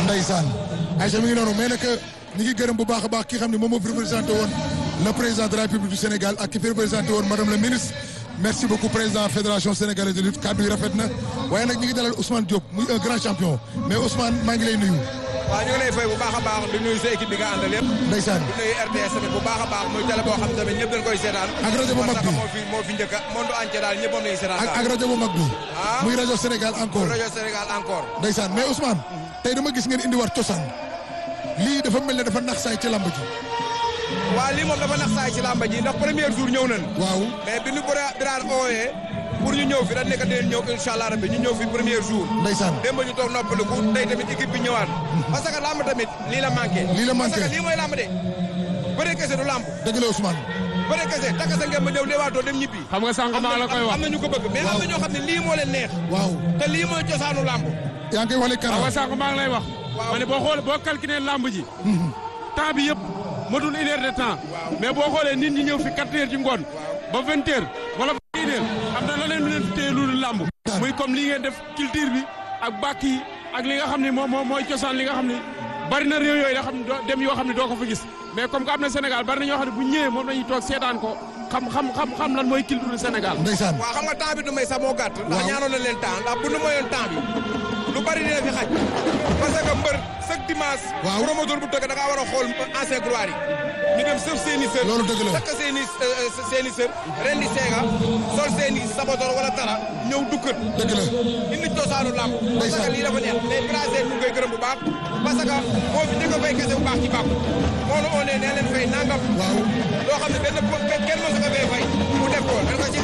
ndeysaan Aïcha mi ngi noonu mais nag ñi ngi gërëm bu baax a baax ki xam ne moom moo fi représenté woon le président de la République du Sénégal ak ki fi représenté woon madame la ministre merci beaucoup président fédération sénégalaise de lutte kàddu yi rafet na waaye nag ñi ngi dalal Ousmane Diop muy un grand champion mais Ousmane maa ngi lay nuyu waaw ñu ngi lay fay bu baax a baax di nuyu sa équipe bi nga àndal yëpp ndeysaan di nuyu RTS tamit bu baax a baax muy télé boo xam tamit ñëpp dañ koy seetaan ak rajo bu mag bi moo fi moo fi njëkk a monde entier daal ñëpp moom lañuy seetaan ak ak rajo bu mag bi Ah. muy rajo Sénégal encore rajo Sénégal encore ndeysaan mais Ousmane tey dama gis ngeen indi war cosaan lii dafa mel ne dafa nax saay ci lamb ji waaw lii moom dafa nax saay ci làmba ji ndax premier jour ñëw nañ waaw mais bi ñu bira biraan ooyee pour ñu ñëw fi dañ nekk dinañ ñëw incha allah rabbi ñu ñëw fi premier jour ndeysaan démb ñu toog noppaliku tey tamit équipe bi ñëwaat parce que làmb tamit lii la manqué Lii la manqué. parce que lii mooy làmb de bëre kese du làmb dëgg la Ousmane bëre kese takk sa ngeen ba ñëw leewaatoo dem ñibbi xam nga sànq maa la koy wax am na ñu ko bëgg mais am na ñoo xam ne lii moo leen neex waaw te lii mooy cosaanu làmb yaa ngi koy waxle xam nga kara sànq maa ngi lay wax Waaw. ma ne boo xoolee boo calculé lamb ji temps bi yëpp matul une heure de temps mais boo xoolee nit ñi ñëw fi quatre heures ci ngoon ba vingt heures wala ba une heure am na leneen lu leen fi téye lu lamb muy comme li ngeen def culture bi ak bàkk yi ak li nga xam ne moom moom mooy cosaan li nga xam ne bari na réew yooyu nga xam ne doo dem yoo xam ne doo ko fa gis mais comme que am na Sénégal bari na ñoo xam ne bu ñëwee moom lañuy toog seetaan ko xam xam xam xam lan mooy culture du Sénégal ndeysaan waaw xam nga temps bi du may sax moo gàtt ndax Waaw. ñaanoon na leen temps ndax bu nu mayoon temps bi lu bari dina fi xaj parce que mbër chaque dimanche Waaw. promoteur bu tëgg da ngaa war a xool ancien gloire yi ñu dem sëf seen i sër Loolu dëgg la. takk seen i seen i sër ren di seega sol seen i sabator wala tara ñëw dukkat dëgg la indi cosaanu làmb parce que lii dafa neex mais brasé ñu ngi koy gërëm bu baax parce que moo fi njëkk a fay kese bu baax ci bàkku moo nu onee nee leen fay nangam waaw loo xam ne benn kenn mën sa ko fay fay mu def ko dañ ko ci